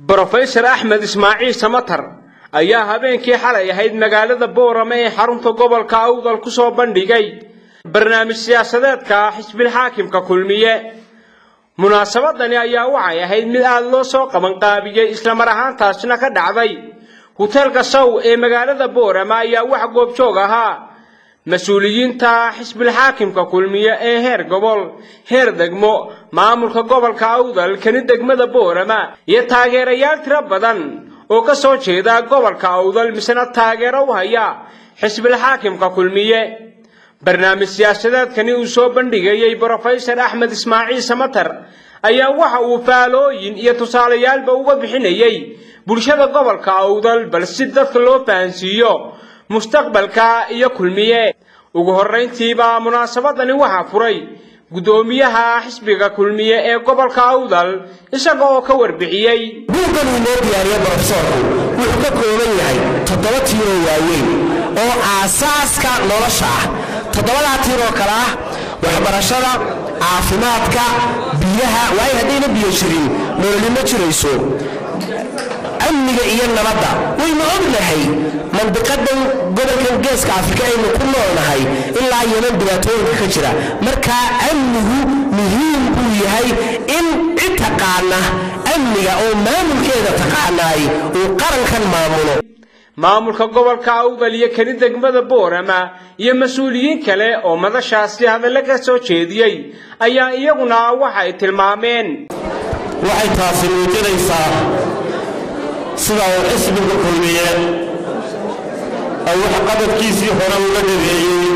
brofesor axmed ismaaciil samatar ayaa habeenkii xalay ahayd magaalada boorame ee xarunta gobolka awdal ku soo bandhigay barnaamij siyaasadeedka xisbilxaakimka kulmiye munaasabadani ayaa waxay ahayd mid aada loo soo qabanqaabiyey islamar ahaantaasina ka dhacday huteelka sow ee magaalada boorame ayaa wax goobjoog ahaa mas-uuliyiinta xisbilxaakimka kulmiye ee heer gobol heer degmo maamulka gobolka awdal kani degmada boorama iyo taageerayaal tiro badan oo ka soo jeeda gobolka awdal misena taageero u haya xisbilxaakimka kulmiye barnaamij siyaasadeedkani uu soo bandhigayey brofesor axmed ismaaciil samatar ayaa waxa uu faalooyin iyo tusaalayaalba uga bixinayey bulshada gobolka awdal bal si dadka loo fahansiiyo mustaqbalka iyo kulmiye ugu horrayntiiba munaasabadani waxaa furay guddoomiyaha xisbiga kulmiye ee gobolka awdal isaga oo ka warbixiyey buuggan uu noo diyaariye brofesoorku wuxuu ka kooban yahay toddoba tiiroo waaweyn oo aasaaska nolosha ah toddobadaa tiir oo kale ah waxbarashada caafimaadka biyaha waayo haddayna biyo jirin nololi ma jirayso amniga iyo nabadda waynu ognahay mandiqadan gobolkan geeska afrika aynu ku noolnahay ilaa yeman dhibaatooyinka ka jira markaa amnigu muhiim buu yahay in cid taqaana amniga oo maamulkeeda taqaanaay uu qarankan maamulo maamulka gobolka awdal iyo kani degmada boorama iyo mas-uuliyiin kale oo madashaasi hadallo ka soo jeediyey ayaa iyaguna waxay tilmaameen waxay taasi muujinaysaa sida uu xisbiga kulmiye oo wax qabadkiisii hore uga dhabeeyey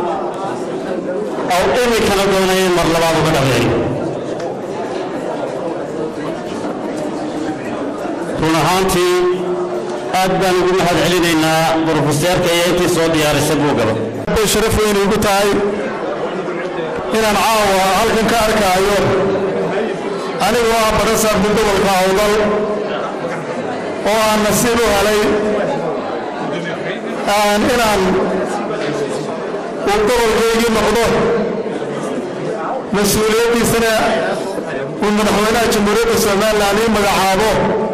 oo iminkana doonay in mar labaad uga dhabeeyo run ahaantii aad baan ugu mahad celinaynaa brofeseerka iyo intii soo diyaarisay buugaba bay sharaf weyn igu tahay inaan caawa halkan ka arkaayo anigoo ah barasaabka gobolka awdal oo aan nasiib u helay inaan uu gobolkaygii noqdo mas-uuliyaddiisana uu madaxweynaha jamhuuriyadda somalilan ii magacaabo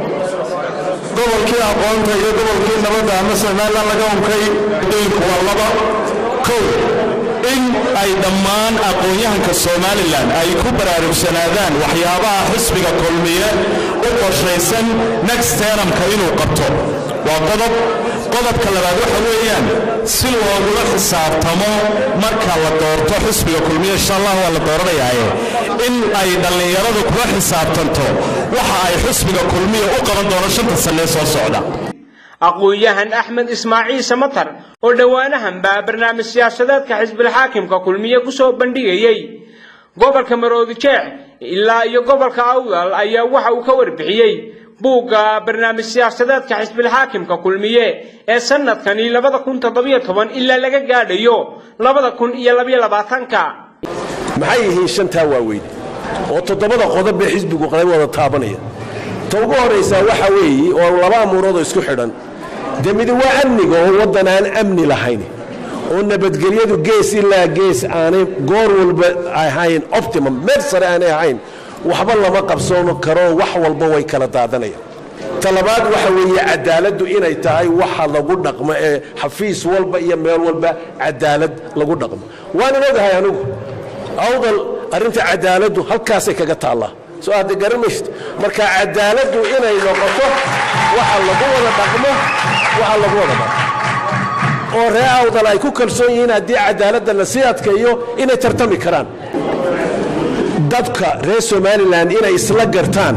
gobolkii aqoonta iyo gobolkii nabadda ama somalilan laga unkay dinku waa laba kow in ay dhammaan aqoon-yahanka somalilan ay ku baraarugsanaadaan waxyaabaha xisbiga kulmiye u qorshaysan next teramka inuu qabto waa qodob qodobka labaad waxa weeyaan si loogula xisaabtamo marka la doorto xisbiga kulmiye insha allah waa la dooranayaaye in ay dhallinyaradu kula xisaabtanto waxa ay xisbiga kulmiye u qaban doono shanta sannee soo socda aqoon-yahan axmed ismaaciil samatar oo dhowaanahanba barnaamij siyaasadeedka xisbilxaakimka kulmiye ku soo bandhigayey gobolka maroodi jeex ilaa iyo gobolka awdal ayaa waxa uu ka warbixiyey buugga barnaamij siyaasadeedka xisbilxaakimka kulmiye ee sanadkani labada kun toddobiyo toban ilaa laga gaadhayo labada kun iyo labiyo labaatanka maxay yihiin shantaa waaweyn oo toddobada qodob bee xisbigu qalay wada taabanaya ta ugu horaysaa waxa weeye oo laba amuuroodoo isku xidhan dee midi waa amniga oo waddan aan amni lahayn oo nabadgelyadu gees ilaa gees aanay goor walba ahayn optimum meel sare aanay ahayn waxba lama qabsoon karo wax walba way kala daadanayaan talabaad waxa weeye cadaaladdu inay tahay waxa lagu dhaqmo ee xafiis walba iyo meel walba cadaalad lagu dhaqmo waanan ogahay anigu awdal arrinta cadaaladdu halkaasay kaga taallaa soo hadda garamaysid marka cadaaladdu inay noqoto waxa lagu wada dhaqmo waxa lagu wada dhaqmo oo ree awdal ay ku kalsoon yihiin haddii cadaaladda la sii adkeeyo inay tartami karaan dadka reer somalilan inay isla gartaan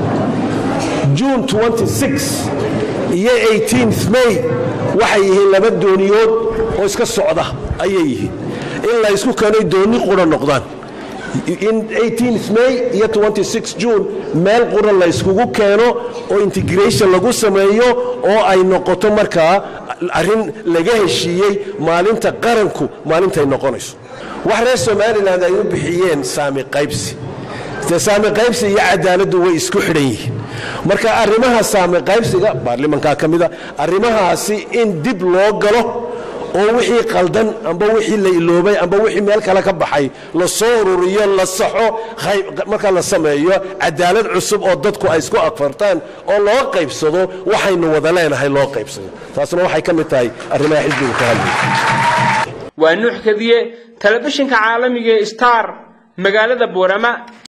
june iyo may waxay yihiin laba dooniyood oo iska socda ayay yihiin in la ysku keenay doonni qura noqdaan in may iyo june meel qura la yskugu keeno oo integration lagu sameeyo oo ay noqoto markaa arrin laga heshiiyey maalinta qaranku maalintay noqonayso wax reer somalilan ay u bixiyeen saami qaybsi de saami qaybsi iyo cadaaladdu way isku xidhan yihiin marka arrimaha saami qaybsiga baarlimankaa ka mida arrimahaasi in dib loo galo oo wixii qaldan amba wixii la iloobay amba wixii meel kale ka baxay la soo ururiyo la saxo marka la sameeyo cadaalad cusub oo dadku ay isku agfartaan oo loo qaybsado waxaynu wada leenahay loo qaybsado taasna waxay ka mid tahay arrimaha xisbigu ka hadlaya waa nuux kadiye telefishinka caalamiga ee star magaalada boorama